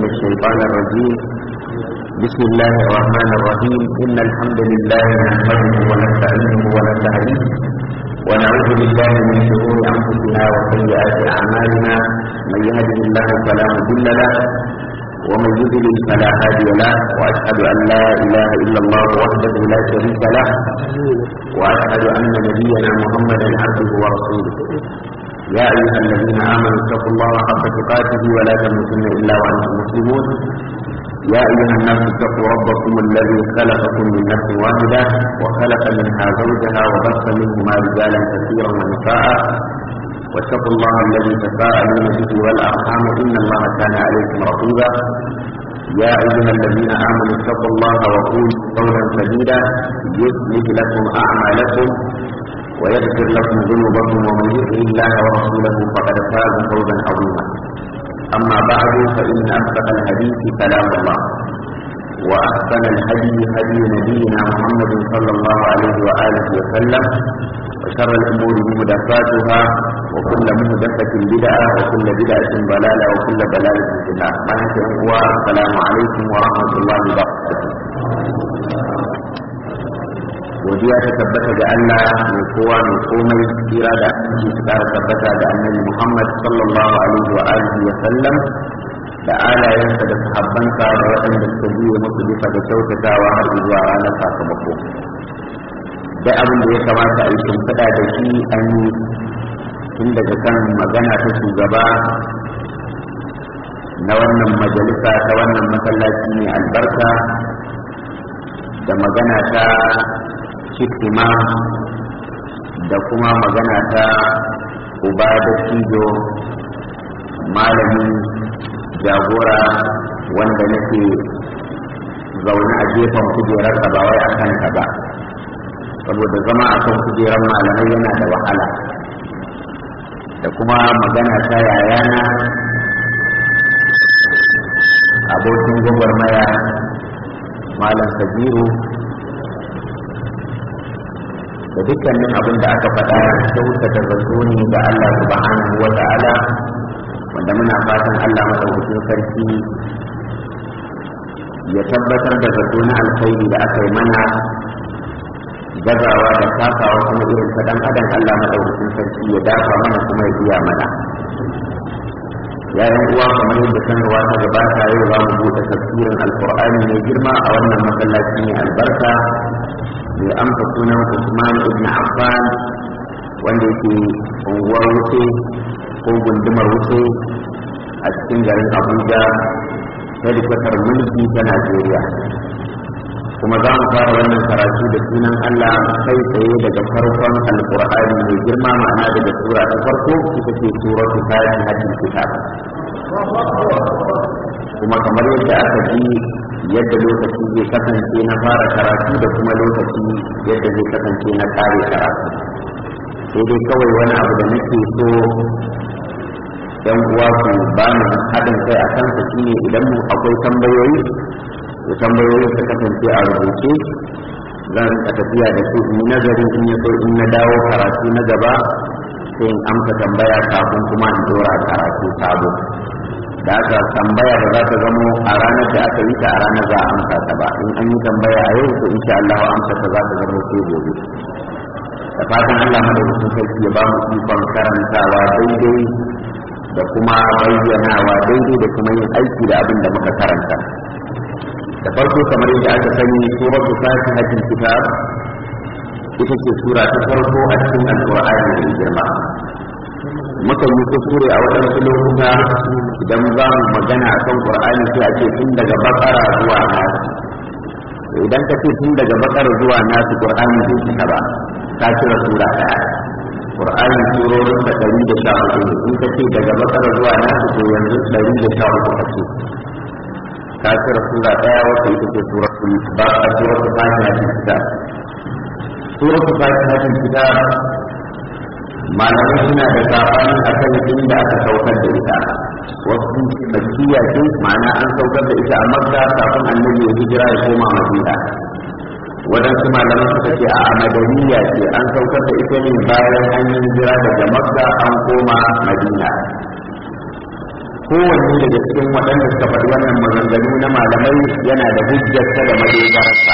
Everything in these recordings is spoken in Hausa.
الشيطان الرجيم بسم الله الرحمن الرحيم إن الحمد لله نحمده ونستعينه ونستهديه ونعوذ بالله من شرور أنفسنا وسيئات أعمالنا من يهده الله فلا مضل له ومن يضلل فلا هادي له وأشهد أن لا إله إلا الله وحده لا شريك له وأشهد أن نبينا محمدا عبده ورسوله يا أيها الذين آمنوا اتقوا الله حق تقاته ولا تموتن إلا وأنتم مسلمون يا أيها الناس اتقوا ربكم الذي خلقكم من نفس واحدة وخلق منها زوجها وبث منهما رجالا كثيرا ونساء واتقوا الله الذي تساءلون به والأرحام إن الله كان عليكم رقيبا يا أيها الذين آمنوا اتقوا الله وقولوا قولا سديدا يصلح لكم أعمالكم ويغفر لكم ذنوبكم ومن يطع الله ورسوله فقد فاز فوزا عظيما اما بعد فان اصدق الحديث كلام الله واحسن الهدي هدي نبينا محمد صلى الله عليه واله وسلم وشر الامور محدثاتها وكل محدثه بدعه وكل بدعه ضلاله وكل ضلاله في النار السلام عليكم ورحمه الله وبركاته godiya ta tabbata ga Allah mai kowa mai komai tsira da ake tsara tabbata ga annabi Muhammad sallallahu alaihi wa alihi wa sallam da alayensa da sahabbansa da waɗanda suka biye musu bisa da kyautatawa har zuwa ranar sakamako da abin da ya kamata a yi shimfiɗa da shi an yi tun daga kan magana ta shugaba na wannan majalisa ta wannan masallaci mai albarka da magana ta hikima da kuma magana ta uba da cijo malami jagora wanda nake zaune a gefen kujerar ba wai a kanta ba saboda zama a kan kujerar malamai yana da wahala da kuma magana ta yayana abokin gwagwarmaya malam sabiru da dukkanin abin da aka faɗa kyautata zato ne ga Allah subhanahu wa ta'ala wanda muna fatan Allah madaukakin sarki ya tabbatar da zato na alkhairi da aka yi mana gazawa da kasawa kuma irin ta dan adam Allah madaukakin sarki ya dafa mana kuma ya biya mana yayin uwa kamar yadda sanarwa ta gabata yau za mu buɗe tafsirin alkur'ani mai girma a wannan masallaci mai albarka mai amsa sunan Usman ibn Affan wanda yake unguwar wuce ko gundumar wuce a cikin garin Abuja hedikwatar mulki ta Najeriya kuma za mu fara wannan karatu da sunan Allah kai tsaye daga farkon alkur'ani mai girma ma'ana daga sura ta farko ita ce suratul fatihatul kitab kuma kamar yadda aka ji yadda lokaci zai kasance na fara karatu da kuma lokaci yadda zai kasance na kare karatu sai dai kawai wani abu da nake so yan uwa ku ba mu haɗin kai a kansa shine idan mu akwai tambayoyi da tambayoyin su kasance a rubuce zan rika tafiya da su in nazarin in ya so in na dawo karatu na gaba sai in amsa tambaya kafin kuma in dora karatu sabo da aka tambaya da za ta zamo a ranar da aka yi ta a ranar za a amsa ta ba in an yi tambaya a yau to insha Allah amsa ta za ta zamo sai gobe da fatan Allah madaukakin sarki ya ba mu ikon karantawa daidai da kuma bayyanawa daidai da kuma yin aiki da abin da muka karanta da farko kamar yadda aka sani suratu fatihatul kitab ita ce sura ta farko a cikin alqur'ani mai girma muka yi kuskure a waɗansu lokuta idan za mu magana a kan ƙur'ani sai a ce tun daga bakara zuwa nasu idan ka ce tun daga bakara zuwa nasu ƙur'ani bai cika ba ka cire sura ɗaya ƙur'ani surorin da ɗari da sha hudu in ka ce daga bakara zuwa nasu to yanzu ɗari da sha hudu ka ce ka cire sura ɗaya wata ita ce suratul baqara suratul fatiha kitab suratul fatiha kitab malamai suna da sabani a kan inda aka saukar da ita wasu makiya ce ma'ana an saukar da ita a makka kafin annabi ya hijira ya koma madina waɗansu malaman suka ce a madaniya ce an saukar da ita ne bayan an yi hijira daga makka an koma madina kowanne daga cikin waɗanda suka faɗi wannan maganganu na malamai yana da hujjarsa da madogararsa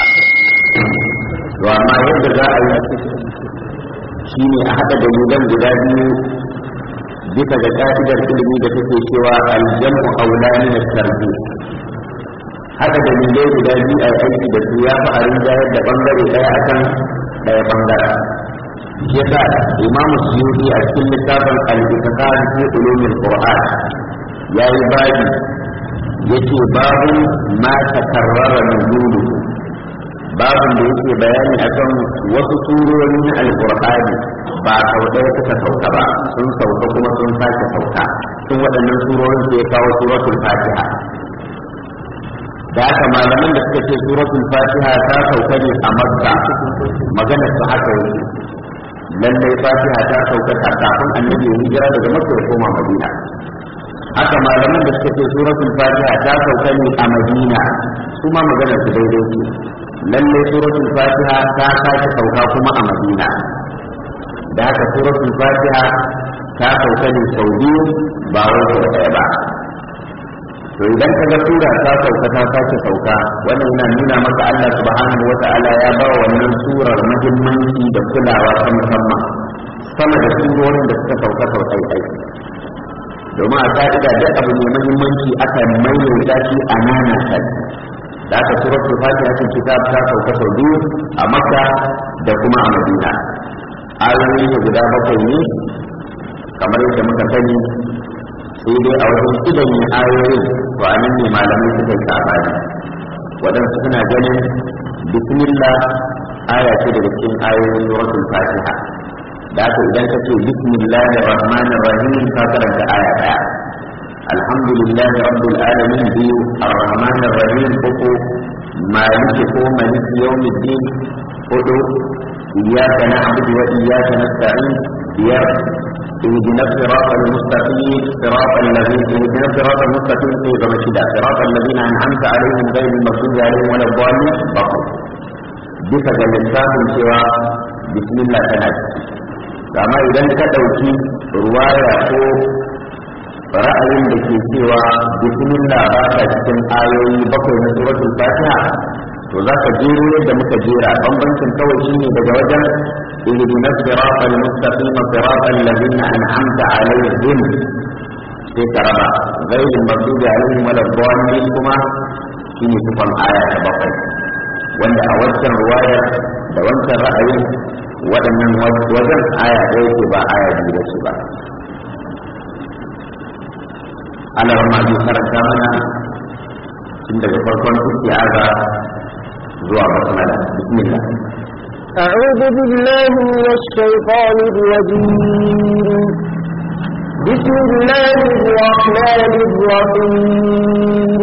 to amma yadda za a yi shine a haɗa dalilan guda biyu bisa ga ka'idar ilimi da take cewa aljamu aula min at-tarbi haɗa dalilai guda biyu a aiki da su ya fi a rinjayar da bangare ɗaya akan ɗaya bangaren shi yasa imam suyuti a cikin littafin al-itqan fi ulumil qur'an yayi babi yace babu ma takarrara nuzulu babin da yake bayani akan wasu surori na alqur'ani ba sau ɗaya suka sauka ba sun sauka kuma sun sake sauka sun waɗannan surorin sai ya kawo suratul fatiha da haka malaman da suka ce suratul fatiha ta sauka ne a makka maganar su haka yake lallai fatiha ta sauka kafin annabi ya hijira daga makka ya koma madina haka malaman da suka ce suratul fatiha ta sauka ne a madina su ma maganar su daidai ce lallai suratul fatiha ta sake sauka kuma a madina da haka suratul fatiha ta sauka ne sau biyu ba wai sau ɗaya ba to idan ka ga sura ta sauka ta sake sauka wannan yana nuna maka Allah subhanahu wa ta'ala ya ba wannan surar muhimmanci da kulawa ta musamman sama da surorin da suka sauka sau ɗai domin a ka'ida duk abu mai muhimmanci aka maimaita shi a nana ta da aka suratul fatiha cikin kitab ta sauka sau biyu a makka da kuma a madina ayoyi ne guda bakwai ne kamar yadda muka sani sai dai a wajen idan yin ayoyin to a nan ne malamai suka yi sabani waɗansu suna ganin bismillah aya ce daga cikin ayoyin suratul fatiha da haka idan ka ce bismillahir rahmanir rahim ka karanta aya daya alhamdulillahi rabbil alamin biyu arrahmanir rahim uku maliki ko maliki yawmiddin hudu iyyaka na'budu wa iyyaka nasta'in biyar اهدنا الصراط المستقيم صراط الذين اهدنا الصراط المستقيم في رمشدا صراط الذين انعمت عليهم غير المغضوب عليهم ولا الضالين بقر bisa ga lissafin cewa bismillah tana amma idan ka ɗauki ruwaya ko ra'ayin da ke cewa bismillah ba ta cikin ayoyi bakwai na suratul fatiha to za ka jero yadda muka jera bambancin kawai shine daga wajen اهدنا الصراط المستقيم صراط الذين انعمت عليهم sai ka raba gairin magdubi alaihim wala dhalin kuma shine sifan aya ta bakwai wanda a wancan ruwayar da wancan ra'ayin waɗannan wajen aya ɗaya ce ba aya biyu da ce ba Allah ma zai karanta mana tun daga farkon istiaza zuwa basmala bismillah أعوذ بالله من الشيطان الرجيم بسم الله الرحمن الرحيم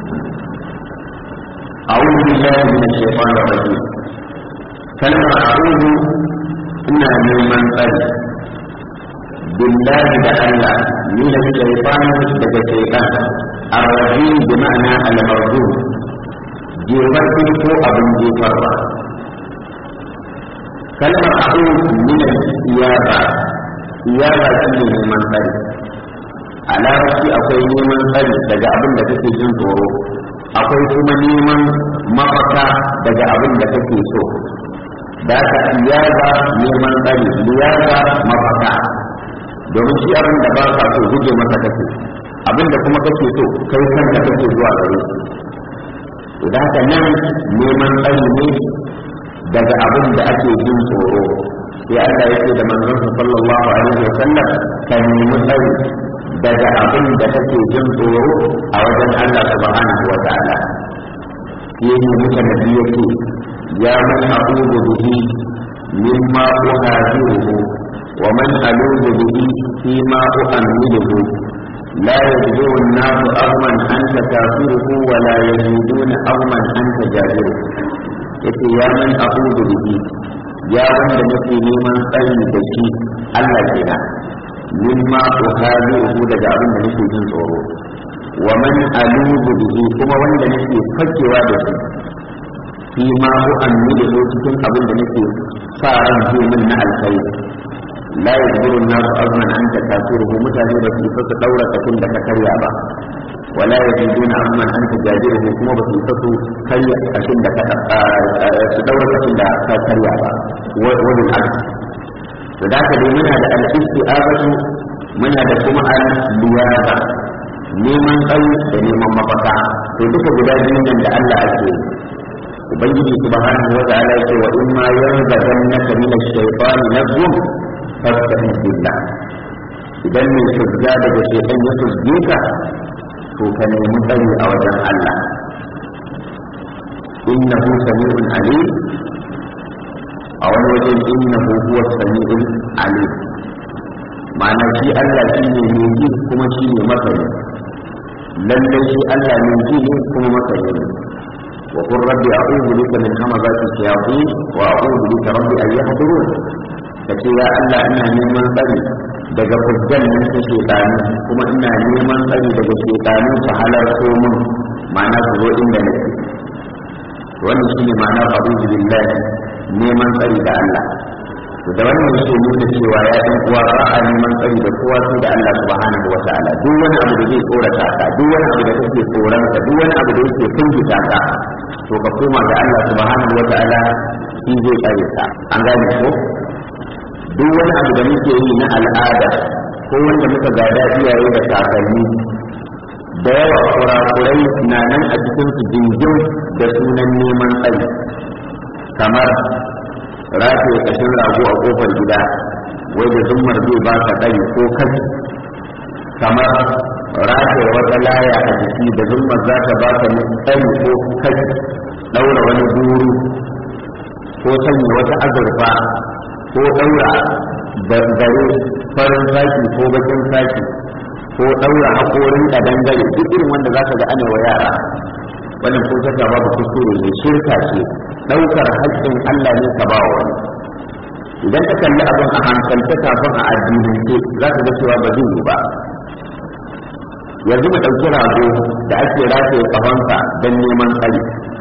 أعوذ بالله من الشيطان الرجيم كلمة أعوذ إنها من من قال بالله لألا من الشيطان لدى الشيطان الرجيم بمعنى المرجوم جيبتي ko abin jefarwa kalmar a'ud min al-iyaba iyaba shine neman tsari a larabci akwai neman tsari daga abin da kake jin tsoro akwai kuma neman mafaka daga abin da kake so da ka iyaba neman tsari liyaza mafaka domin shi abin da ba ka so guje masa kake abin da kuma kake so kai kanka kake zuwa gare shi da haka nan neman tsari ne daga abin da ake jin tsoro sai Allah yake da manzon sallallahu alaihi wa sallam ka nemi tsari daga abin da kake jin tsoro a wajen Allah subhanahu wa ta'ala shi ne muka nabi yake ya man a'udhu bihi mimma uhajiruhu wa man aludu bihi fima u'amiluhu لا يجدون الناس أغما أنت كافره ولا يجدون أغما أنت جابره yace ya man a'udhu bihi ya wanda nake neman tsari da shi Allah kenan mimma uhadiru daga abin da nake jin tsoro wa man aludu bihi kuma wanda nake fakewa da shi fi ma u'ammilu cikin abin da nake sa ran zai min na alkhairi la yajburu an-nas azman an takasuruhu mutane ba su isa su daura kashin da ka karya ba wala yajiduna azman an tajajiruhu kuma ba su isa su karya kashin da ka su daura kashin da ka karya ba wani aks to da ka dai muna da al-isti'abatu muna da kuma al-liyaba neman tsayi da neman mafaka to duka guda biyun nan da Allah ake ubangiji subhanahu wa ta'ala yake wa in ma yanzaghannaka min ash-shaytan nazghun fasta'in billah idan mai fuzga daga shaytan ya fuzge ka to ka nemi tsari a wajen Allah innahu sami'un alim a wani wajen innahu huwa sami'un alim ma'ana shi Allah shi ne mai ji kuma shi ne masani lallai shi Allah mai ji ne kuma masani ne wa qur rabbi a'udhu bika min hamazati shayatin wa a'udhu bika rabbi an yahdurun kace ya Allah ina neman tsari daga fujjan nan ta shaytani kuma ina neman tsari daga shaytani su halarto mun ma'ana su zo inda nake wannan shine ma'ana a'udhu billahi neman tsari da Allah to da wannan yake nuna cewa ya ɗan uwa ba a neman tsari da kowa sai da Allah subhanahu wa ta'ala duk wani abu da zai tsorata ka duk wani abu da kake tsoron ka duk wani abu da yake kungita ka to ka koma ga Allah subhanahu wa ta'ala shi zai tsare ka an gane ko duk wani abu da muke yi na al'ada ko wanda muka gada iyaye da kakanni da yawa kurakurai na nan a cikin su jingin da sunan neman tsari kamar rataye kashin rago a kofar gida wai da zummar zai ba ka ɗari ko kashi kamar rataye wata laya a jiki da zummar za ta ba ka ɗari ko kashi ɗaura wani guru ko sanya wata azurfa ko ɗaura dangare farin saki ko bakin saki ko ɗaura haƙorin ƙadangare duk irin wanda za ka ga ana wa yara wannan ko shakka babu kuskure ne shirka ce daukar haƙƙin Allah ne ka ba wani idan ka kalli abin a hankalta kafin a addinance za ka ga cewa ba zai yi ba yanzu mu ɗauki rago da ake rataye kafansa don neman tsari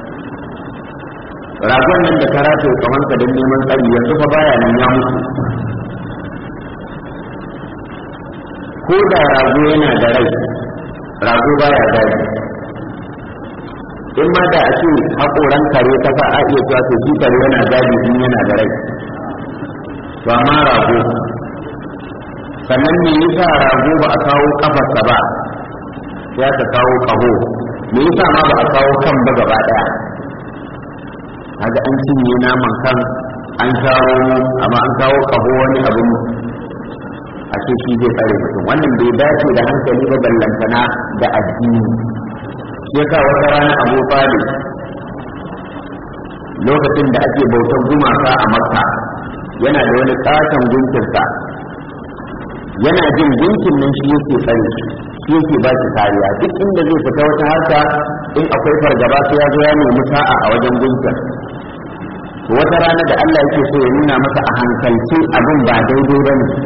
ragon nan da ka rataye kafansa don neman tsari yanzu fa baya nan ya mutu ko da rago yana da rai rago baya daji in ma da a ce haƙoran kare ta sa a iya cewa to shi kare yana gadi in yana da rai to amma rago sannan me yasa rago ba a kawo kafarsa ba ya ka kawo kaho me yasa ma ba a kawo kan ba gaba daya kaga an cinye naman kan an shawo amma an kawo kaho wani abin a ce shi zai tsare mutum wannan bai dace da hankali ba ballantana da addini shi yasa wata rana abu talib lokacin da ake bautar gumaka a makka yana da wani katon gunkinsa yana jin gunkin nan shi yake tsare shi yake ba shi kariya duk inda zai fita wata harka in akwai fargaba sai ya zo ya nemi sa'a a wajen gunkin wata rana da Allah yake so ya nuna masa a hankalce abin ba daidai ba ne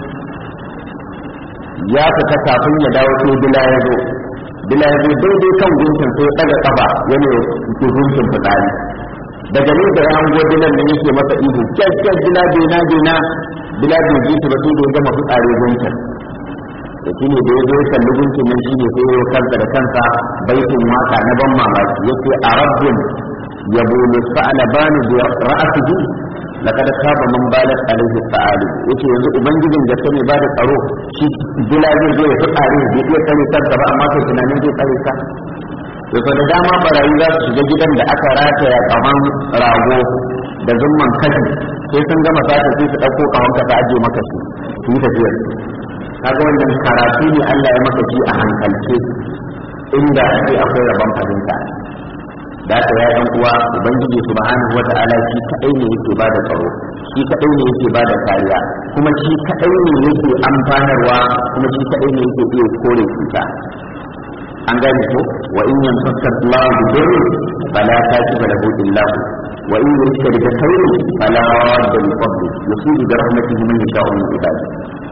ya fita kafin ya dawo sai bila ya zo bila ya zo daidai kan gunkin sai ya ɗaga kafa yana gunkin fitsari daga ne da ya hango dilan nan yake masa ihu kyakkyar bila bena bena bila bai ji shi ba sai da ya gama fitsari gunkin da shi ne da ya zo ya kalli gunkin nan shi ne sai ya kansa da kansa baitin waka na ban mamaki yake a rabbin yabo lisa'alabanu bi ra'atihi laqad khaba man balat alayhi sa'alu yace yanzu ubangijin da mai bada tsaro shi bila zai zo ya fitsari bai iya kare kansa ba amma kai tunanin zai kare ka yau da dama barayi za su shiga gidan da aka rataya kaman rago da zumman kashi sai sun gama sata sai su ɗauko kawan ka ta aje maka shi su yi tafiyar kaga wannan karatu ne Allah ya maka shi a hankalce inda sai akwai rabon fahimta da aka ya ɗan uwa ubangiji subhanahu wata'ala shi kadai ne yake ba da tsaro shi kadai ne yake ba da kariya kuma shi kadai ne yake amfanarwa kuma shi kadai ne yake iya kore cuta an gane ko wa in yamsaka Allah bi dhurri fala kashifa lahu illa hu wa in yuridka bi khairin fala radda li fadli yusibu bi rahmatihi man yasha'u min ibadihi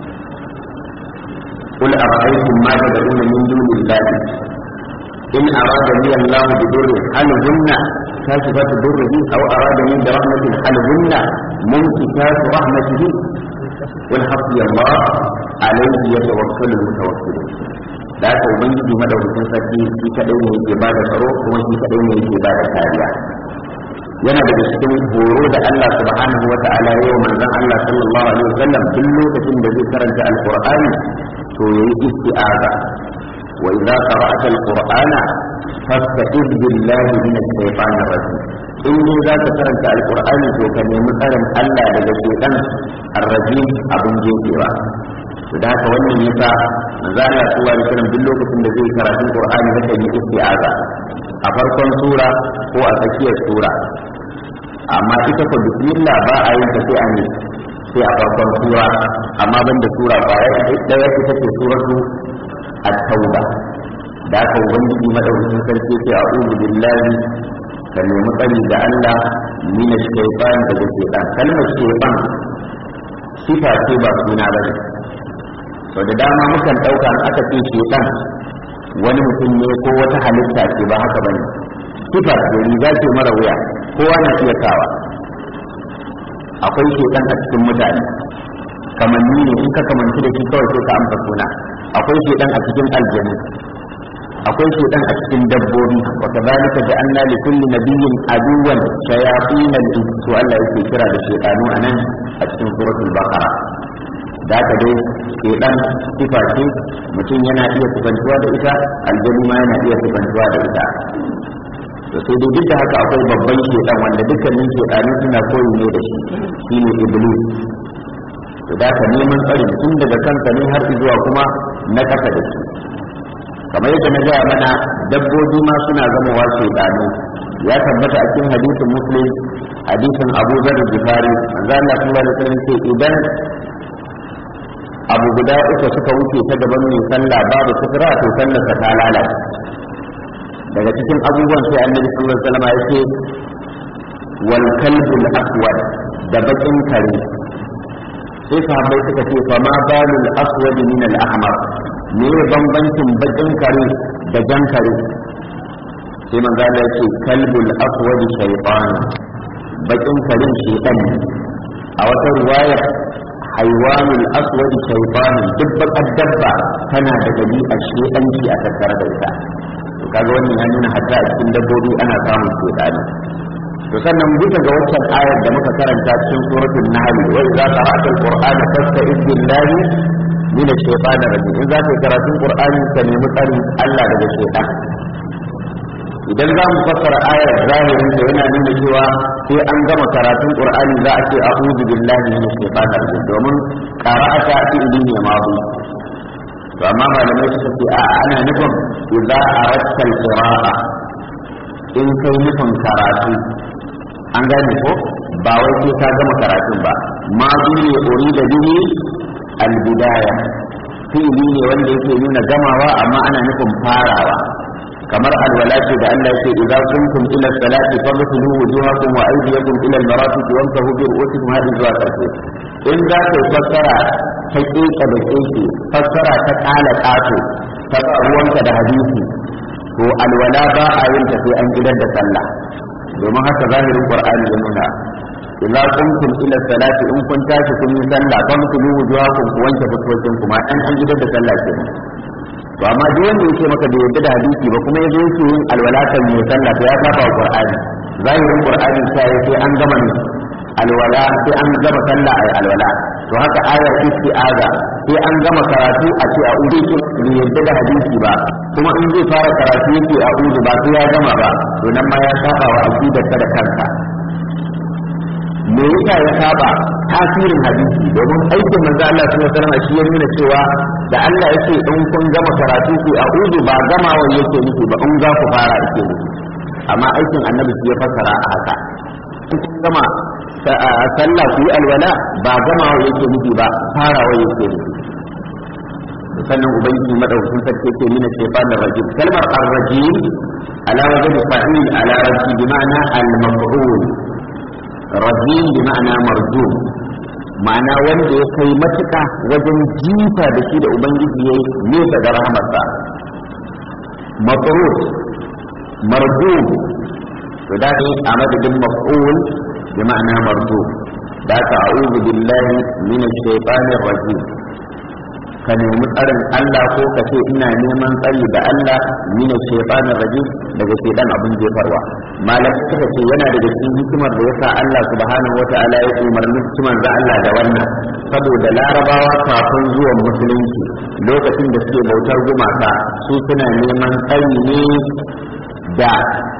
قل أرأيتم ما تدعون من دون الله إن أرادني الله بضر هل هن كاشفات ضره أو أرادني برحمة هل هن ممسكات رحمته wal hasbi Allah alayhi yatawakkalu mutawakkilun da haka ubangiji madaukakin sarki shi kadai ne yake bada tsaro kuma shi kadai ne yake bada kariya yana daga cikin horo da Allah subhanahu wa ta'ala ya yi manzon Allah sallallahu alaihi wasallam duk lokacin da zai karanta alqur'ani to yayi isti'aza wa idza qara'ta alqur'ana fasta'iz billahi minash shaitanir rajim in dai za ka karanta alqur'ani to ka nemi tsarin Allah daga shaitan arrajim abin jefewa to da haka wannan yasa manzo Allah sallallahu alaihi wasallam duk lokacin da zai karatu qur'ani da yi isti'aza a farkon sura ko a tsakiyar sura amma ita ko bismillah ba a yin ta sai a ne sai a farkon sura amma banda sura ba ya daya ita ce suratu at-tauba da aka ubangiji madaukakin sarki sai a'udhu billahi ka nemi tsari da Allah min ash-shaytan daga shaytan kalmar shaytan sifa ce ba suna bane sau da dama mukan ɗauka aka ce shaytan wani mutum ne ko wata halitta ce ba haka bane sifa ce riga ce mara wuya kowa na iya kawa akwai shekan a cikin mutane kamanni ne in ka kamanci da shi kawai sai ka amsa suna akwai shekan a cikin aljanu akwai shekan a cikin dabbobi wa kadhalika ja'alna li kulli nabiyyin aduwan shayatin al-ins to Allah yake kira da shaytanu anan a cikin suratul baqara da haka dai shedan sifa ce mutum yana iya sifantuwa da ita aljanu ma yana iya sifantuwa da ita to sai dai duk da haka akwai babban shedan wanda dukkanin shedanu suna koyi ne da shi shine iblis to da ka neman tsari tun daga kansa ne har zuwa kuma na kasa da shi kamar yadda na gaya mana dabbobi ma suna zama wa shedanu ya tabbata a cikin hadisin muslim hadisin abu zar jifari manzo Allah sallallahu alaihi wasallam ce idan abu guda uku suka wuce ta gaban mai sallah babu sutura to sallarsa ta lalace daga cikin abubuwan sai annabi sallallahu alaihi wasallam ya ce wal kalbul aswad da bakin kare sai sahabbai suka ce fa ma balul aswad min al ahmar me bambancin bakin kare da jan kare sai manzo Allah ya ce kalbul aswad shaytan bakin karen shaytan a wata ruwaya haiwanul aswad shaytan duk bakar dabba tana da dabi'a shaytanci a tattare da ita kaga wannan ya nuna hatta a cikin dabbobi ana samun shedani to sannan bisa ga waccan ayar da muka karanta cikin suratul nahl wa idza qara'ta alqur'ana fasta'iz billahi min ash-shaytanir rajim in za ka karatun qur'ani ka nemi tsari Allah daga shaytan idan za mu fassara ayar zahirin da yana nuna cewa sai an gama karatun qur'ani za a ce a'udhu billahi min ash-shaytanir rajim domin qara'ata fi'li ne madi to amma malamai suka ce a ana nufin idza aratta al-qira'a in kai nufin karatu an gane ko ba wai sai ka gama karatun ba ma ne uri da bihi al-bidaya fi'ili ne wanda yake nuna gamawa amma ana nufin farawa kamar alwala ce da Allah yake idza kuntum ila salati faghsilu wujuhakum wa aydiyakum ila al-marafiq wamsahu bi ru'usikum hadin zuwa karshe in za ka fassara ta keka da keke fassara ta kala kato ta ruwanka da hadisi to alwala ba a yin ta sai an gidan da sallah domin haka zahirin qur'ani ya nuna idza kuntum ila salati in kun tashi kun yi sallah faghsilu wujuhakum ku wanke fuskokin kuma dan an gidan da sallah kenan to amma duk wanda yake maka da yadda da hadisi ba kuma yazo yake yin alwalatan mai sallah to ya saba wa qur'ani zahirin qur'ani sai sai an gama ne alwala sai an gama sallah ay alwala to haka ayar isti'aza sai an gama karatu a ce a'udhu bi yadda da hadisi ba kuma in zai fara karatu yake a'udhu ba sai ya gama ba to nan ma ya saba wa aqidar da kanka me yasa ya saba tasirin hadisi domin aikin manzo Allah sallallahu alaihi wasallam shi ya nuna cewa da Allah yake in kun gama karatu ku a'udhu ba gamawa yake nufi ba in za ku fara yake nufi amma aikin annabi shi ya fassara a haka kun gama sallah ku yi alwala ba gamawa yake nufi ba farawa yake nufi sannan ubangiji madaukakin sarki yake nuna shaytanir rajim kalmar ar-rajim ala wajhi fa'il ala rajim bi ma'ana al-maf'ul rajim bi ma'ana marjum ma'ana wanda ya kai matuka wajen jifa da shi da ubangiji yayi nesa da rahamarsa matrud marjum to da ne a madadin maf'ul bi ma'ana marjum da ka a'udhu billahi minash shaitanir rajim ka nemi tsarin Allah ko ka ce ina neman tsari da Allah mina shaytanir rajim daga shaytan abin jefarwa malam suka ce yana daga cikin hikimar da yasa Allah subhanahu wataala ya umarni hikimar da Allah da wannan saboda larabawa kafin zuwan musulunci lokacin da suke bautar gumaka su suna neman tsari ne da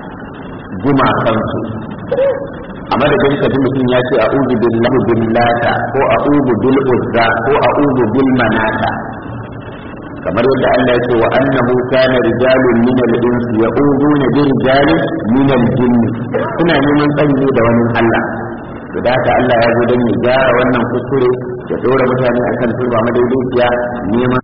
gumakansu a madadin ka ji mutum ya ce a'udhu billahi billata ko a'udhu bil uzza ko a'udhu bil manata kamar yadda Allah ya ce wa annahu kana rijalun min al-insi ya'uduna bi rijalin min al-jinn suna neman tsari ne da wani Allah to da haka Allah ya zo don ya gyara wannan kuskure ya dora mutane akan turba madaidaiciya neman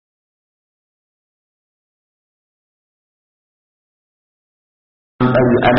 tsari ana